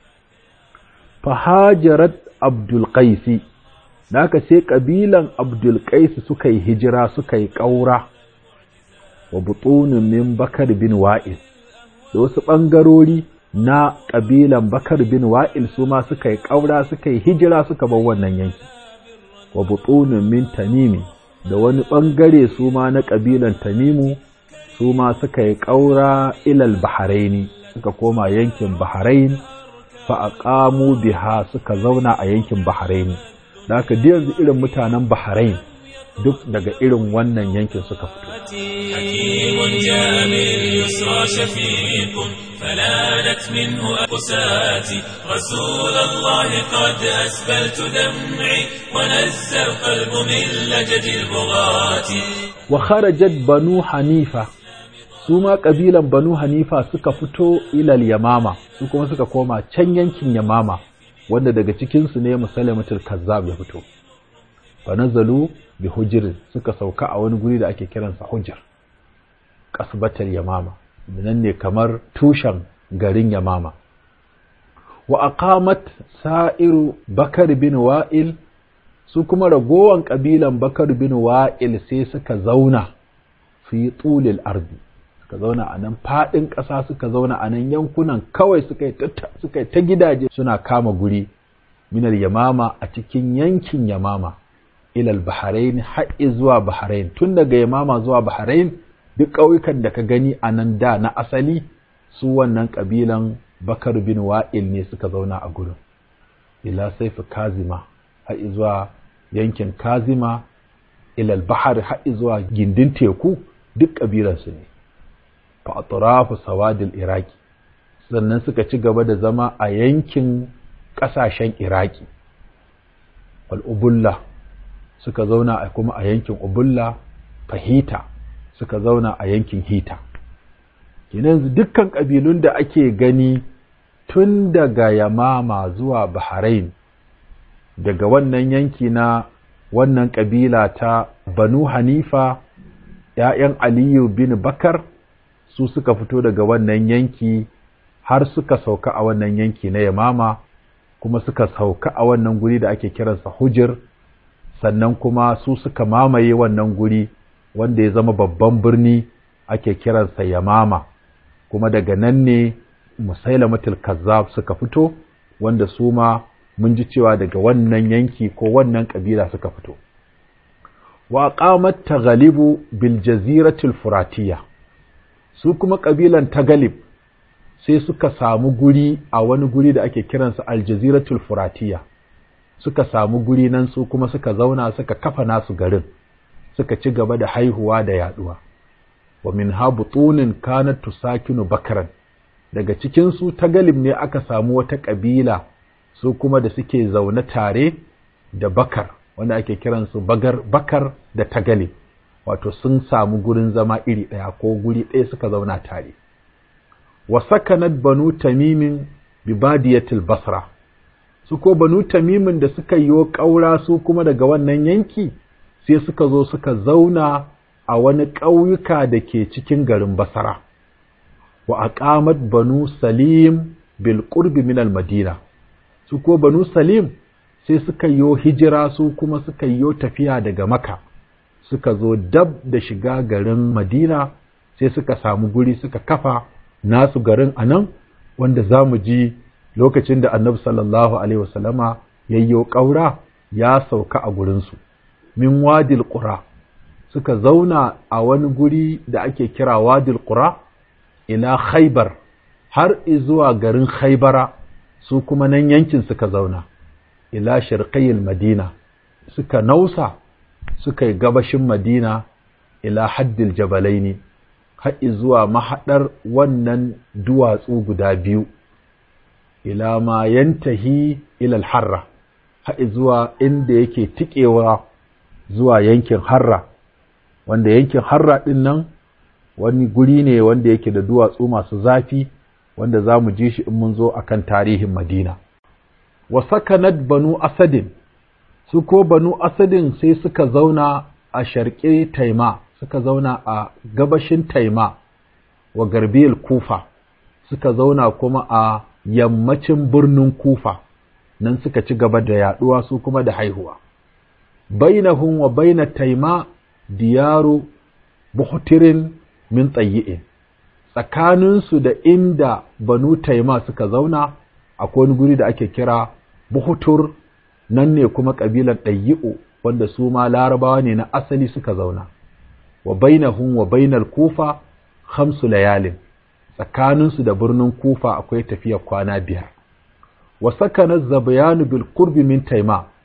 Speaker 3: fahajarat abdul qaisi Naka sai ƙabilan Abdulkais suka yi hijira suka yi ƙaura wa butunin min Bakar bin Wa'il, da wasu ɓangarori na ƙabilan Bakar bin Wa'il su ma suka yi ƙaura suka yi hijira suka bar wannan yanki, wa butunin min Tamimi da wani ɓangare su ma na ƙabilan Tamimu su ma suka yi ƙaura ilal Baharaini suka koma yankin Baharain fa aqamu biha suka zauna a yankin Baharaini. da haka yanzu irin mutanen Bahrain duk daga irin wannan yankin suka fito
Speaker 1: حكيم جاء باليسرى شفيق فلانت منه أقساتي رسول الله قد أسبلت دمعي ونزى القلب من لجج البغاة
Speaker 3: وخرجت بنو حنيفة su ma ƙabilan banu hanifa suka fito ilal yamama su kuma suka koma can yankin yamama wanda daga cikinsu ne musalamatul kazzab ya fito fa nazalu bi hujr suka sauka a wani guri da ake kiransa hujr kasbatar yamama nan ne kamar tushen garin yamama wa aqamat sa'iru bakar bin wa'il su kuma ragowan kabilan bakar bin wa'il sai suka zauna fi tulil ardi suka zauna a nan faɗin ƙasa suka zauna a nan yankunan kawai suka yi ta gidaje suna kama guri minal yamama a cikin yankin yamama ilal bahrain haɗi zuwa bahrain tun daga yamama zuwa bahrain duk ƙauyukan da ka gani a nan da na asali su wannan ƙabilan bakar bin wa'il ne suka zauna a gurin ila saifi kazima haɗi zuwa yankin kazima ilal bahar haɗi zuwa gindin teku duk ƙabilansu ne fa atrafu sawadil iraki sannan suka ci gaba da zama a yankin ƙasashen iraki wal ubulla suka zauna a kuma a yankin ubulla fahita suka zauna a yankin hita yanzu dukkan ƙabilun da ake gani tun daga yamama zuwa bahrain daga wannan yanki na wannan ƙabila ta banu hanifa ‘ya'yan aliyu bin bakar su suka fito daga wannan yanki har suka sauka a wannan yanki na yamama kuma suka sauka a wannan guri da ake kiransa hujir sannan kuma su suka mamaye wannan guri wanda ya zama babban birni ake kiransa yamama kuma daga nan ne musailamatul kazzab suka fito wanda su ma mun ji cewa daga wannan yanki ko wannan kabila suka fito wa qamat taghalibu bil jaziratul furatiyya su kuma ƙabilan tagalib sai suka samu guri a wani guri da ake kiransa aljaziratul furatiya suka samu guri nan su kuma suka zauna suka kafa nasu garin suka ci gaba da haihuwa da yaduwa wa min ha butunin kanat tusakinu bakaran daga cikin su tagalib ne aka samu wata ƙabila su kuma da suke zaune tare da bakar wanda ake kiransu bagar bakar da tagalib wato sun samu gurin zama iri ɗaya ko guri ɗaya suka zauna tare wa sakanat banu tamimin bi badiyatil basra su ko banu tamimin da suka yi ƙaura su kuma daga wannan yanki sai suka zo suka zauna a wani ƙauyuka da ke cikin garin basara wa aqamat banu salim bil qurbi min al madina su ko banu salim sai suka yi hijira su kuma suka yi tafiya daga maka suka zo dab da shiga garin Madina sai suka samu guri suka kafa nasu garin a nan wanda za mu ji lokacin da annabi sallallahu alaihi wasallama yayyo ƙaura ya sauka a gurinsu min wadil ƙura suka zauna a wani guri da ake kira wadil ƙura ila khaibar har zuwa garin khaibara su kuma nan yankin suka zauna ila shirqayil madina suka nausa suka yi gabashin Madina ila haddil jabalaini haɗi zuwa mahaɗar wannan duwatsu guda biyu ila ma yantahi ilal harra haɗi zuwa inda yake tikewa zuwa yankin harra wanda yankin harra ɗin nan wani guri ne wanda yake da duwatsu masu zafi wanda za mu ji shi in mun zo akan tarihin Madina wa sakanat banu asadin su ko banu asadin sai suka zauna a sharƙe taima suka zauna a gabashin taima wa garbiyar kufa suka zauna kuma a yammacin birnin kufa nan suka ci gaba da yaduwa su kuma da haihuwa bainahum wa baina taima diyaru buhtirin min tsayi'in tsakaninsu da inda banu taima suka zauna akwai wani guri da ake kira buhutur nan ne kuma ƙabilar ɗayyi'u wanda su ma larabawa ne na asali suka zauna wa bainahum wa bainal kufa khamsu layalin tsakaninsu da birnin kufa akwai tafiya kwana biyar wa sakana zabayanu bil qurbi min taima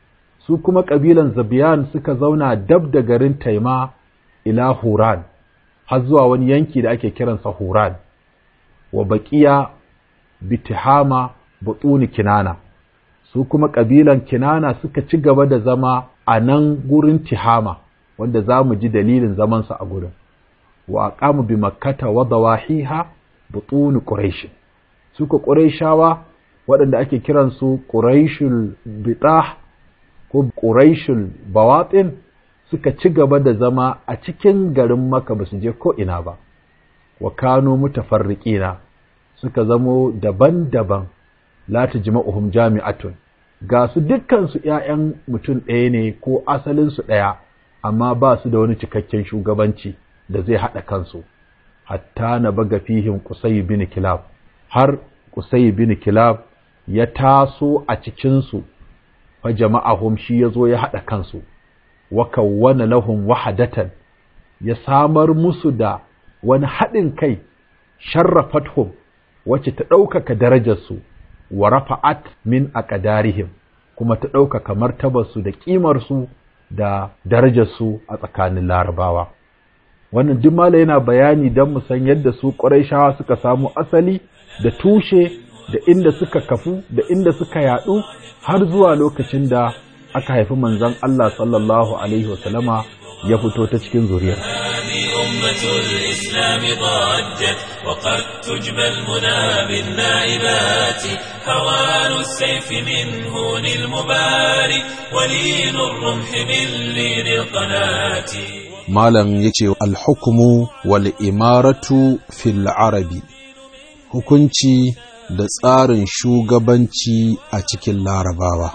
Speaker 3: su kuma ƙabilan zabiyan suka zauna dab da garin taima ila huran har zuwa wani yanki da ake kiransa huran wa baƙiya bitihama butuni kinana su kuma ƙabilan kinana suka ci gaba da zama a nan gurin tihama wanda za mu ji dalilin zamansa a gurin wa aqamu bi makkata wa dawahiha butuni quraish suka quraishawa waɗanda ake kiransu quraishul bitah ko quraishul bawatin suka ci gaba da zama a cikin garin Makka ba su je ko ina ba wa kanu mutafarriqina suka zamo daban-daban la tajma'uhum jami'atun ga su dukkan su ƴaƴan mutum ɗaya ne ko asalin su ɗaya amma ba su da wani cikakken shugabanci da zai haɗa kansu hatta na baga fihim Qusay bin Kilab har Qusay bin Kilab ya taso a cikin su fa jama'ahum shi yazo ya haɗa kansu wa kawwana lahum wahadatan ya samar musu da wani haɗin kai sharrafathum wacce ta ɗaukaka darajarsu wa rafa'at min aqdarihim kuma ta ɗaukaka martabarsu da ƙimarsu da darajarsu a tsakanin larabawa wannan duk mala yana bayani don mu san yadda su ƙurayshawa suka samu asali da tushe da inda suka kafu da inda suka yaɗu har zuwa lokacin da aka haifi manzon Allah sallallahu alaihi wasallama ya fito ta cikin zuriyar
Speaker 1: أمة الإسلام ضجت وقد تجبى المنى بالنائبات هوان السيف من هون المباري ولين الرمح من لين القناة
Speaker 3: malam ya ce alhukumu wal imaratu fil arabi hukunci da tsarin shugabanci a cikin larabawa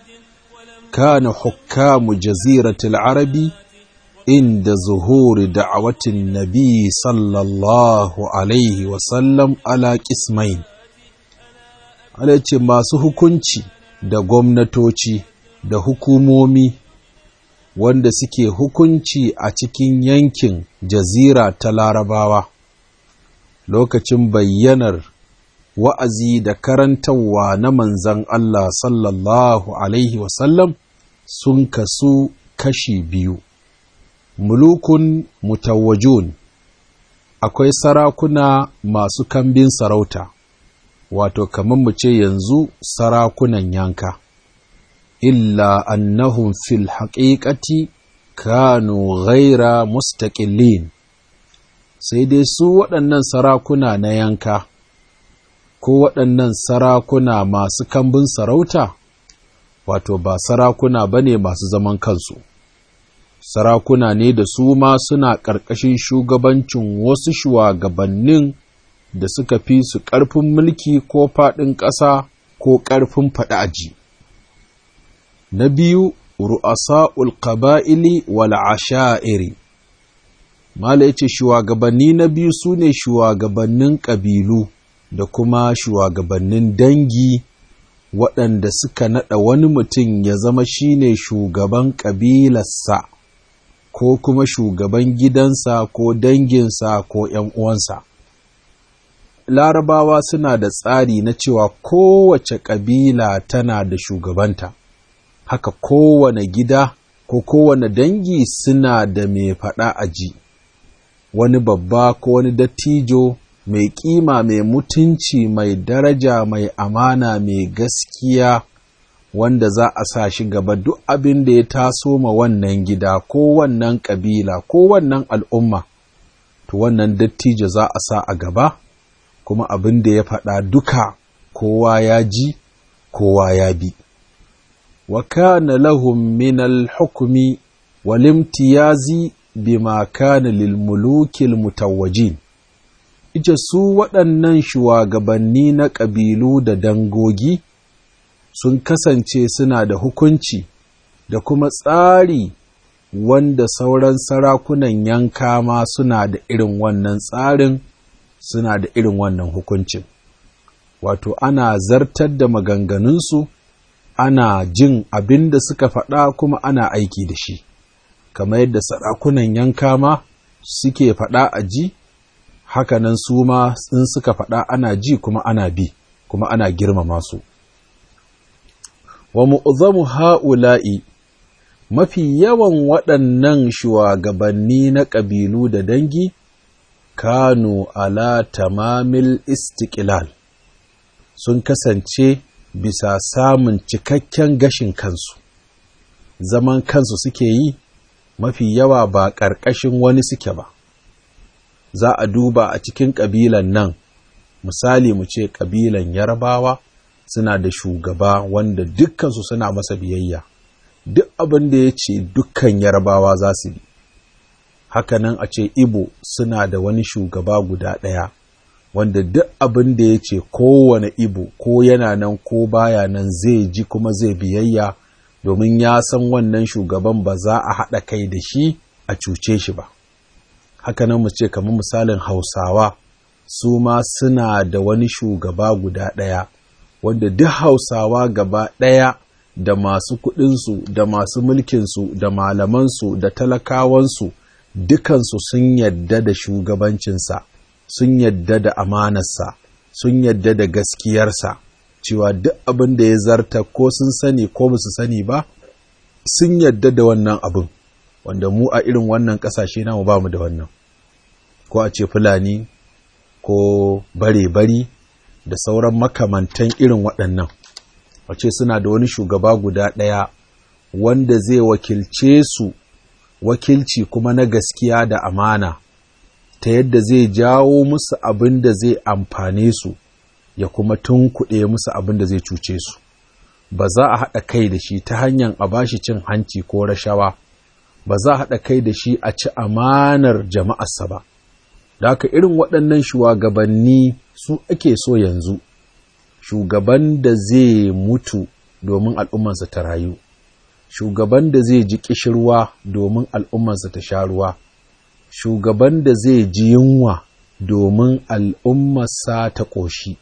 Speaker 3: kana hukamu jaziratul arabi inda zuhuri da'awatin nabi sallallahu alaihi wasallam ala kismain ala ce masu hukunci da gwamnatoci da hukumomi wanda suke hukunci a cikin yankin jazira ta larabawa lokacin bayyanar wa'azi da karantarwa na manzan Allah sallallahu Alaihi wasallam sun kasu kashi biyu. Mulukun mutawajun akwai sarakuna masu kambin sarauta, wato kamar mu ce yanzu sarakunan yanka. illa annahum fil haƙiƙati kanu ghaira mustaƙillin sai dai su waɗannan sarakuna na yanka ko waɗannan sarakuna masu kambun sarauta wato ba sarakuna ba ne masu zaman kansu sarakuna ne da su ma suna ƙarƙashin shugabancin wasu shugabannin da suka fi su ƙarfin mulki ko faɗin ƙasa ko ƙarfin faɗi aji. na biyu ru'asa'ul qaba'ili wal asha'iri mala yace shugabanni na biyu sune shugabannin ƙabilu da kuma shugabannin dangi waɗanda suka naɗa wani mutum ya zama shine shugaban ƙabilarsa ko kuma shugaban gidansa ko danginsa ko ‘yan uwansa. Larabawa suna da tsari na cewa kowace ƙabila tana da shugabanta. haka kowane gida ko kowane dangi suna da mai faɗa a ji, wani babba ko wani dattijo mai ƙima mai mutunci mai daraja mai amana mai gaskiya wanda za a sa shi gaba duk abin da ya taso ma wannan gida ko wannan ƙabila ko wannan al'umma, to wannan dattijo za a sa a gaba, kuma abin da ya faɗa duka kowa ya ji, kowa ya bi. وكان لهم من الحكم والامتياز بما كان للملوك المتوجين ita su waɗannan shugabanni na ƙabilu da dangogi sun kasance suna da hukunci da kuma tsari wanda sauran sarakunan yanka ma suna da irin wannan tsarin suna da irin wannan hukuncin wato ana zartar da maganganunsu ana jin abin da suka faɗa kuma ana aiki da shi, kamar yadda sarakunan yanka ma suke faɗa a ji, hakanan su ma in suka faɗa ana ji kuma ana bi, kuma ana girmama su. Wa mu'zamu ha'ula'i mafi yawan waɗannan shugabanni na ƙabilu da dangi kanu ala tamamil istiqlal sun kasance bisa samun cikakken gashin kansu zaman kansu suke yi mafi yawa ba ƙarƙashin wani suke ba za a duba a cikin ƙabilan nan misali mu ce ƙabilan yarbawa suna da shugaba wanda dukkansu suna masa biyayya duk abin da ya ce dukkan yarbawa za su bi hakanan a ce ibo suna da wani shugaba guda ɗaya wanda duk abin da ya ce kowane ibo ko yana nan ko baya nan zai ji kuma zai biyayya domin ya san wannan shugaban ba za a haɗa kai da shi a cuce shi ba hakanan mu ce kamar misalin hausawa su ma suna da wani shugaba guda ɗaya wanda duk hausawa gaba ɗaya da masu kuɗinsu da masu mulkinsu da malamansu da talakawansu dukansu sun yadda da shugabancinsa sun yadda da amanarsa sun yadda da gaskiyarsa cewa duk abin da ya zarta ko sun sani ko ba su sani ba sun yadda da wannan abin wanda mu a irin wannan ƙasashe namu ba mu da wannan ko a ce fulani ko bare-bari da sauran makamantan irin waɗannan wace suna da wani shugaba guda ɗaya wanda zai wakilce su wakilci kuma na gaskiya da amana ta yadda zai jawo musu abin da zai amfane su ya kuma tunkuɗe musu abin da zai cuce su ba za a haɗa kai da shi ta hanyar a bashi cin hanci ko rashawa ba za a haɗa kai da shi a ci amanar jama'arsa ba da haka irin waɗannan shugabanni su ake so yanzu shugaban da zai mutu domin al'ummarsa ta rayu shugaban da zai ji ƙishirwa domin al'ummarsa ta sha ruwa shugaban da zai ji yunwa domin al'ummarsa ta ƙoshi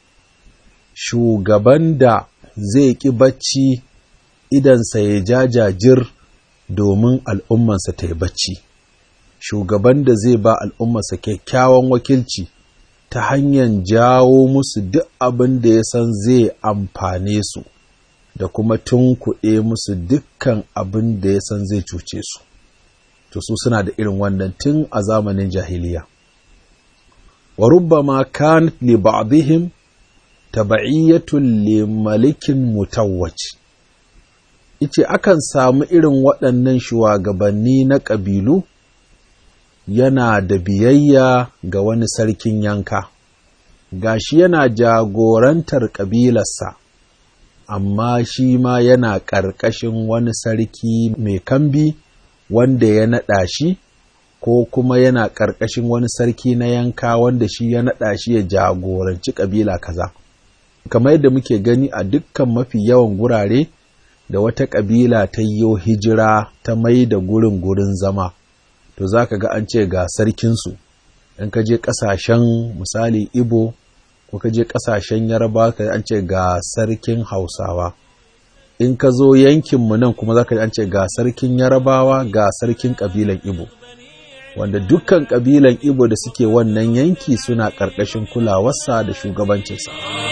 Speaker 3: shugaban da zai ƙi bacci idansa ya jajajir domin al'ummarsa ta yi bacci shugaban da zai ba al'ummarsa kyakkyawan wakilci ta hanyar jawo musu duk abin da ya san zai amfane su da kuma tunkuɗe musu dukkan abin da ya san zai cuce su to su suna da irin wannan tun a zamanin jahiliya wa rubbama kanat li ba'dihim taba'iyyatun li malikin mutawwaj ice akan samu irin waɗannan shugabanni na ƙabilu yana da biyayya ga wani sarkin yanka gashi yana jagorantar ƙabilarsa amma shi ma yana ƙarƙashin wani sarki mai kambi wanda ya naɗa shi ko kuma yana ƙarƙashin wani sarki na yanka wanda shi ya naɗa shi ya jagoranci ƙabila kaza kamar yadda muke gani a dukkan mafi yawan gurare da wata ƙabila ta yi hijira ta mai da gurin gurin zama to za ka ga an ce ga sarkinsu in ka je ƙasashen misali ibo ko ka je ƙasashen yarba ka an ce ga sarkin hausawa in ka zo yankinmu nan kuma za ka an ce ga sarkin yarabawa ga sarkin ƙabilan ibo wanda dukkan ƙabilan ibo da suke wannan yanki suna ƙarƙashin kulawarsa da shugabancinsa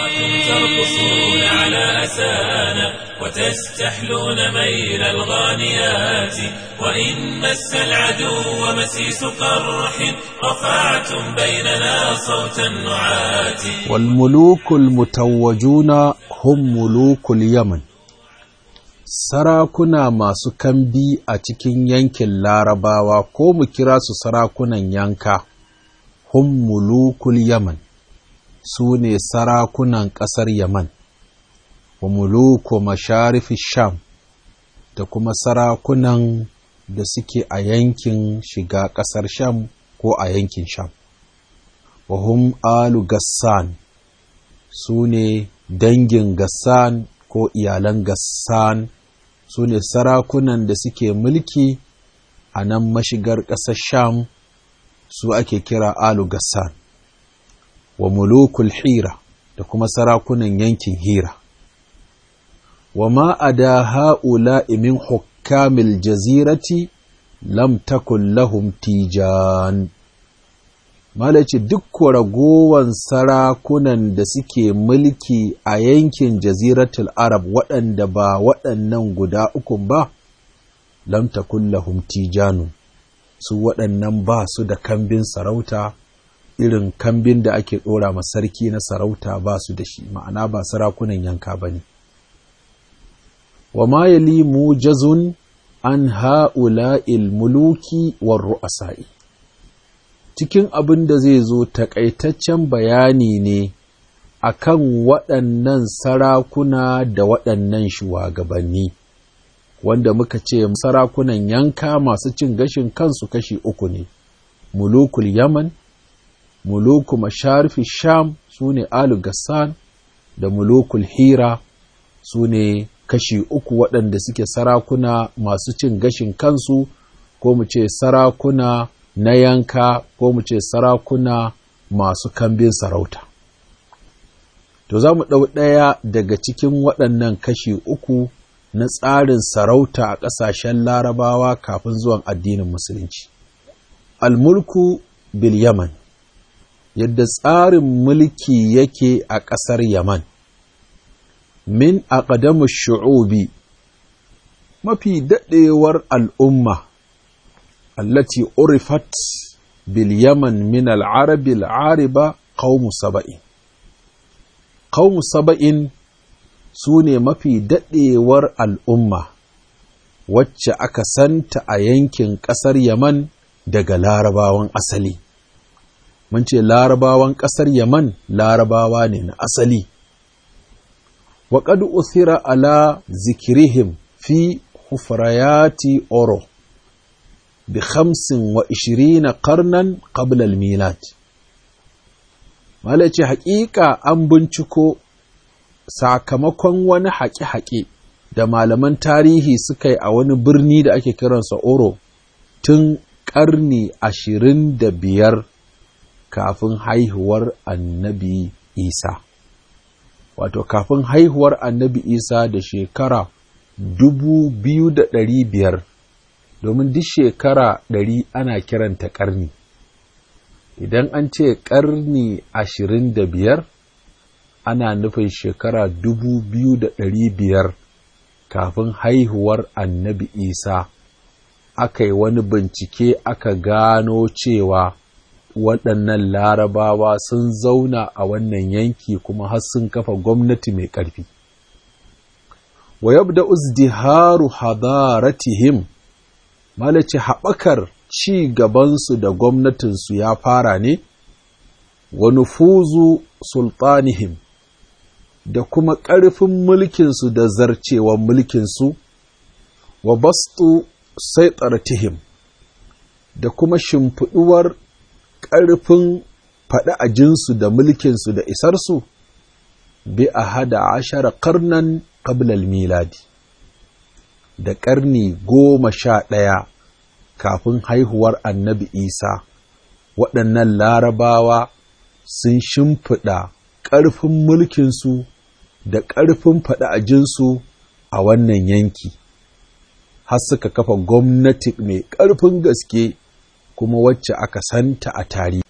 Speaker 1: وتستحلون ميل الغانيات وإن مس العدو مسيس قرح رفعتم بيننا صوت النعات
Speaker 3: والملوك المتوجون هم ملوك اليمن Sarakuna masu kambi a cikin yankin larabawa ko mu kira su sarakunan yanka, hum mulukul Yaman, su ne sarakunan ƙasar Yaman. wa muluku masharifi sham da kuma sarakunan da suke a yankin shiga ƙasar sham ko a yankin sham wa hum alu gassan su ne dangin gassan ko iyalan gassan su ne sarakunan da suke mulki a nan mashigar ƙasar sham su ake kira alu gassan wa mulukul hira da kuma sarakunan yankin hira وما أدا هؤلاء من حكام الجزيرة لم تكن لهم تيجان Malaci duk ragowan sarakunan da suke mulki a yankin jaziratul Arab waɗanda ba waɗannan guda ukun ba, lam takun lahum tijanun su waɗannan ba su da kambin sarauta irin kambin da ake ɗora ma sarki na sarauta ba su da shi ma'ana ba sarakunan yanka ba ne wa ma yali mujazun an ha'ula'il muluki war ru'asa'i cikin abin da zai zo takaitaccen bayani ne akan waɗannan sarakuna da waɗannan shugabanni wanda muka ce sarakunan yanka masu cin gashin kansu kashi uku ne mulukul yaman muluku masharfi sham su ne alu gassan da mulukul hira su ne kashi uku waɗanda suke sarakuna masu cin gashin kansu ko mu ce sarakuna na yanka ko mu ce sarakuna masu kambin sarauta to za mu ɗau ɗaya daga cikin waɗannan kashi uku na tsarin sarauta a ƙasashen larabawa kafin zuwan addinin musulunci almulku bil yaman yadda tsarin mulki yake a ƙasar yaman min aqdamu shu'ubi mafi daɗewar al'umma allati urifat bil yaman min al'arabi al'ariba qaumu saba'in qaumu saba'in su ne mafi daɗewar al'umma wacce aka santa a yankin ƙasar yaman daga larabawan asali mun ce larabawan ƙasar yaman larabawa ne na asali وقد أثر على ذكرهم في حفريات أورو بخمس وعشرين قرنا قبل الميلاد malace haƙiƙa an binciko sakamakon wani haƙe-haƙe da malaman tarihi suka yi a wani birni da ake kiransa oro tun ƙarni ashirin da biyar kafin haihuwar annabi isa wato kafin haihuwar annabi isa da shekara dubu biyu da ɗari biyar domin duk shekara ɗari ana kiranta ƙarni idan an ce ƙarni ashirin da biyar ana nufin shekara dubu biyu da ɗari biyar kafin haihuwar annabi isa aka yi wani bincike aka gano cewa waɗannan larabawa sun zauna a wannan yanki kuma har sun kafa gwamnati mai ƙarfi. wa yabda uzdiharu hadaratihim malace haɓakar ci gabansu da gwamnatinsu ya fara ne wa nufuzu sultanihim da kuma ƙarfin mulkinsu da zarcewan mulkinsu wa bastu saitartihim da kuma shimfiɗuwar ƙarfin faɗi a jinsu da mulkinsu da isarsu bi a hada ashara karnan ƙablal miladi da ƙarni goma sha ɗaya kafin haihuwar annabi isa waɗannan larabawa sun shimfiɗa ƙarfin mulkinsu da ƙarfin faɗi a jinsu a wannan yanki har suka kafa gwamnati mai ƙarfin gaske kuma wacce aka santa a tarihi.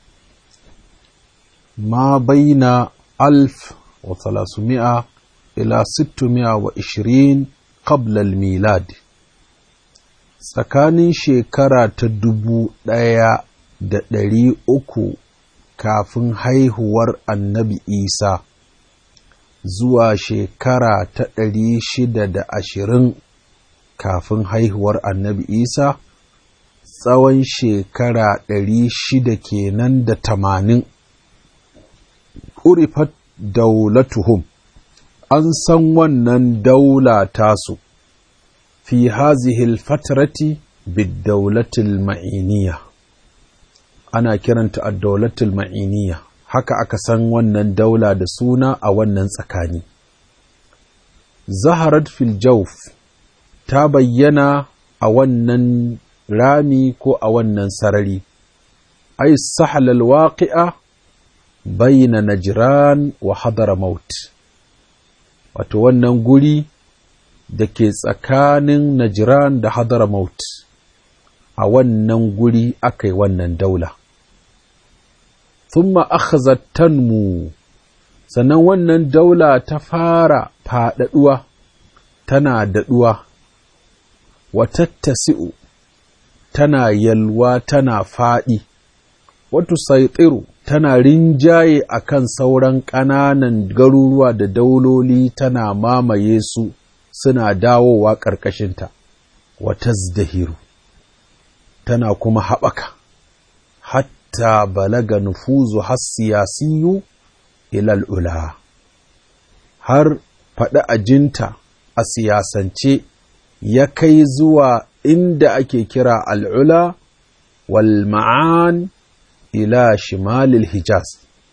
Speaker 3: Ma baina alf wa talasumi'a ila sittumi'a wa ishirin qablal milad tsakanin shekara ta dubu ɗaya da ɗari uku kafin haihuwar annabi Isa zuwa shekara ta ɗari shida da ashirin kafin haihuwar annabi Isa tsawon shekara ɗari shida kenan da tamanin urifat daulatuhum an san wannan daula tasu fi hazihil fatrati biddaulatil ma'iniya ana kiranta ad-daulatul ma'iniya haka aka san wannan daula da suna a wannan tsakani zaharat fil jawf ta bayyana a wannan rami ko a wannan sarari ai sahlal waqi'a bayna najran wa hadramaut wato wannan guri da ke tsakanin najran da hadramaut a wannan guri aka yi wannan daula thumma akhazat tanmu sannan wannan daula ta fara faɗaɗuwa tana daɗuwa watattasi'u tana yalwa tana faɗi, watu saitiru tana rinjaye a kan sauran ƙananan garuruwa da dauloli tana mamaye su suna dawowa ƙarƙashinta, wata zdahiru tana kuma haɓaka, hatta balaga nufuzu har siyasiyu ilal ula, har faɗi ajinta a siyasance ya kai zuwa inda ake kira al'ula wal ma'an ila shimalil hijaz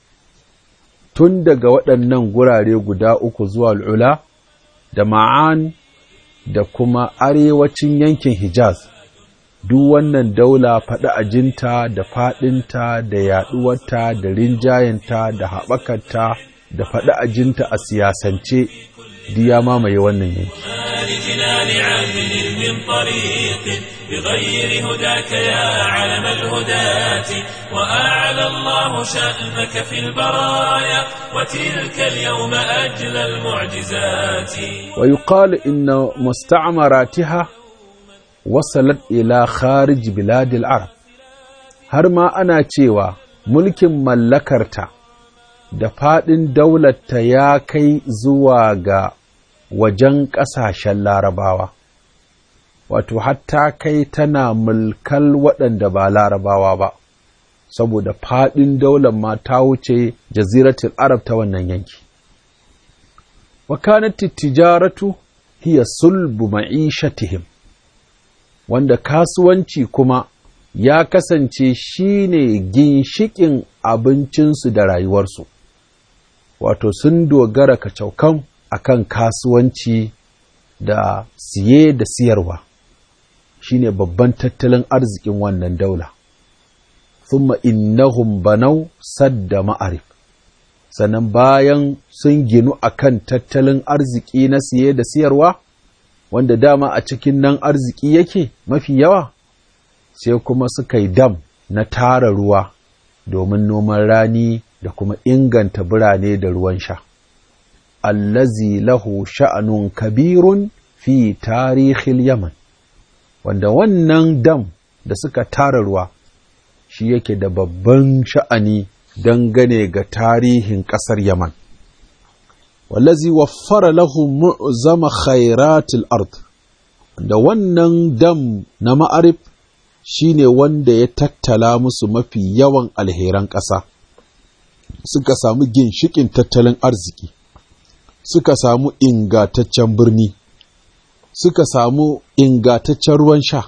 Speaker 3: tun daga waɗannan gurare guda uku zuwa al'ula da ma'an da kuma arewacin yankin hijaz duk wannan daula faɗi ajinta da faɗinta da yaɗuwarta da rinjayenta da haɓakarta da faɗi ajinta a siyasance diya mamaye wannan yanki
Speaker 1: لجنان عهد من طريق بغير هداك يا علم الهداة وأعلى الله شأنك في البرايا وتلك اليوم أجل المعجزات
Speaker 3: ويقال إن مستعمراتها وصلت إلى خارج بلاد العرب har ma ana cewa mulkin mallakarta da faɗin daularta ya kai zuwa ga wajen ƙasashen larabawa, wato hatta kai tana mulkal waɗanda ba larabawa ba, saboda faɗin daular ma ta wuce jaziratul Arab ta wannan yanki. Wakanati tijaratu hiya sulbu ma'ishatihim, wanda kasuwanci kuma ya kasance shi ne ginshiƙin abincinsu da rayuwarsu, wato sun dogara kacaukan akan kasuwanci da siye da siyarwa shine babban tattalin arzikin wannan daula thumma innahum banau sadda ma'arif sannan bayan sun ginu akan tattalin arziki na siye da siyarwa wanda dama a cikin nan arziki yake mafi yawa sai kuma suka yi dam na tara ruwa domin noman rani da kuma inganta birane da ruwan sha allazi lahu sha'anun kabirun fi tarihil Yaman, wanda wannan dam da suka tara ruwa shi yake da babban sha'ani dangane ga tarihin ƙasar Yaman. Wallazi waffara lahu mu'zama khairatil ard da wannan dam na ma'arif shi ne wanda ya tattala musu mafi yawan alheran ƙasa, suka samu ginshiƙin tattalin arziki. suka samu ingataccen birni, suka samu ingataccen ruwan sha,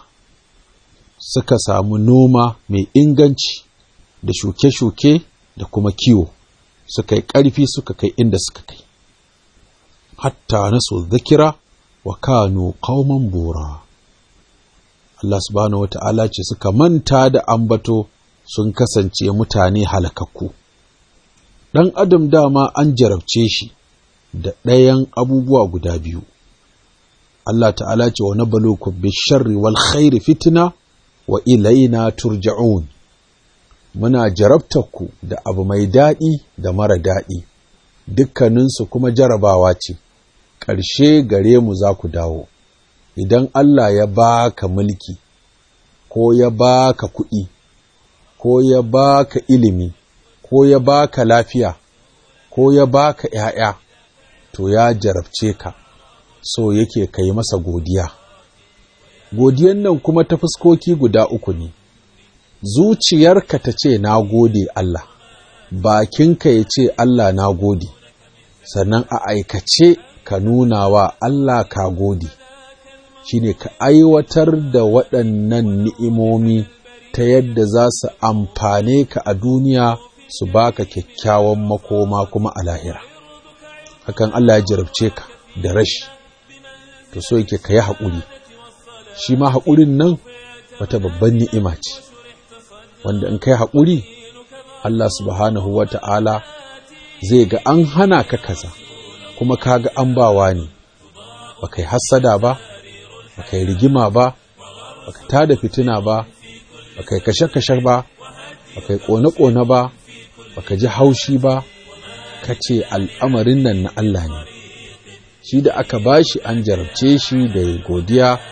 Speaker 3: suka samu noma mai inganci da shuke-shuke da kuma kiwo, suka yi ƙarfi suka kai inda suka kai. Hatta na so zakira wa kano kauman bora. Allah subhanahu wata'ala ce suka manta da ambato sun kasance mutane halakakku. Ɗan adam dama an jarabce shi. da ɗayan abubuwa guda biyu. Allah ta'ala ce wa nabalukum bisharri wal khairi fitna wa ilaina turja'un. Muna jarabtarku da abu mai daɗi da mara daɗi, dukkaninsu kuma jarabawa ce, ƙarshe gare mu za ku dawo. Idan Allah ya baka mulki, ko ya baka kuɗi, ko ya baka ilimi, ko ya baka lafiya, ko ya baka ‘ya'ya. to ya jarabce ka so yake ka yi masa godiya godiyan nan kuma ta fuskoki guda uku ne zuciyarka ta ce na gode Allah bakinka ya ce Allah na gode sannan a aikace ka nuna wa Allah ka gode shine ka aiwatar da waɗannan ni'imomi ta yadda za su amfane ka a duniya su baka kyakkyawan makoma kuma a lahira hakan Allah ya jarabce ka da rashi to so yake ka yi haƙuri shi ma haƙurin nan wata babban ni'ima ce wanda in kai haƙuri Allah subhanahu wa ta'ala zai ga an hana ka kaza kuma ka ga an bawa ne ba kai hassada ba ba kai rigima ba ba ka tada fitina ba ba kai kashe-kashe ba ba kai ƙone-ƙone ba ba ka ji haushi ba ka ce al'amarin nan na Allah ne shi da aka bashi an jarabce shi da godiya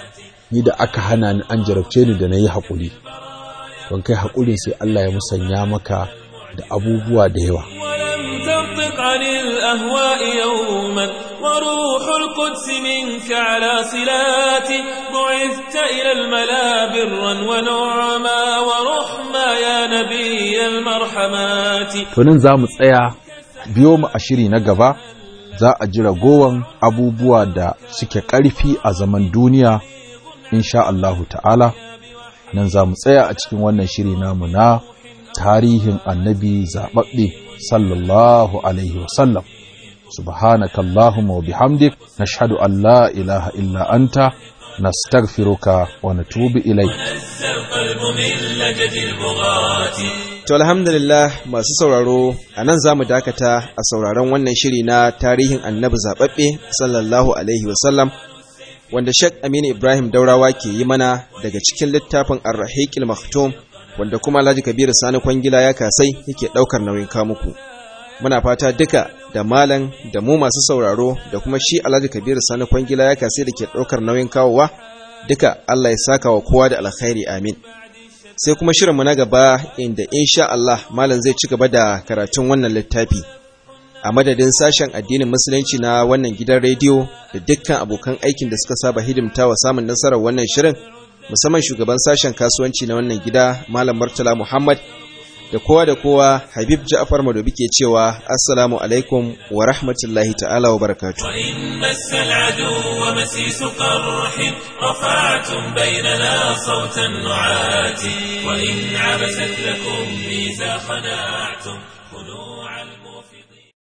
Speaker 3: ni da aka hana ni an jarabce ni da na yi haƙuri don kai haƙurin sai Allah ya musanya maka da abubuwa da yawa
Speaker 1: ولم تنطق عن الأهواء يوما وروح القدس منك على صلات بعثت إلى الملا برا ونعما ورحما يا نبي المرحمات
Speaker 3: to nan za mu tsaya biyo mu a shiri na gaba za a ji ragowan abubuwa da suke ƙarfi a zaman duniya insha Allahu ta'ala nan za mu tsaya a cikin wannan shiri namu na tarihin annabi zaɓaɓɓe sallallahu alaihi wasallam subhanaka Allahumma wa bihamdik nashhadu an la ilaha illa anta nastaghfiruka wa natubu ilayk
Speaker 1: نزى القلب من لجد البغاة
Speaker 2: To alhamdulillah masu sauraro a nan za mu dakata a sauraron wannan shiri na tarihin annabi zaɓaɓɓe sallallahu alaihi wasallam wanda Sheikh Aminu Ibrahim Daurawa ke yi mana daga cikin littafin Ar-Rahiqil Maktum wanda kuma Alhaji Kabiru Sani Kwangila ya kasai yake ɗaukar nauyin kamuku. Muna fata duka da malam da mu masu sauraro da kuma shi Alhaji Kabiru Sani Kwangila ya kasai da ke ɗaukar nauyin kawowa duka Allah ya saka wa kowa da alkhairi amin. sai kuma shirinmu na gaba inda insha Allah malam zai ci gaba da karatun wannan littafi a madadin sashen addinin musulunci na wannan gidan rediyo da dukkan abokan aikin da suka saba hidimta wa samun nasarar wannan shirin musamman shugaban sashen kasuwanci na wannan gida malam Murtala Muhammad da kowa da kowa Habib Ja'far Madobi ke cewa assalamu alaikum wa rahmatullahi ta'ala wa barakatuh
Speaker 1: وإن مس العدو مسيس قرح رفعتم بيننا صوت النعات وإن عبست لكم ميزا خناعتم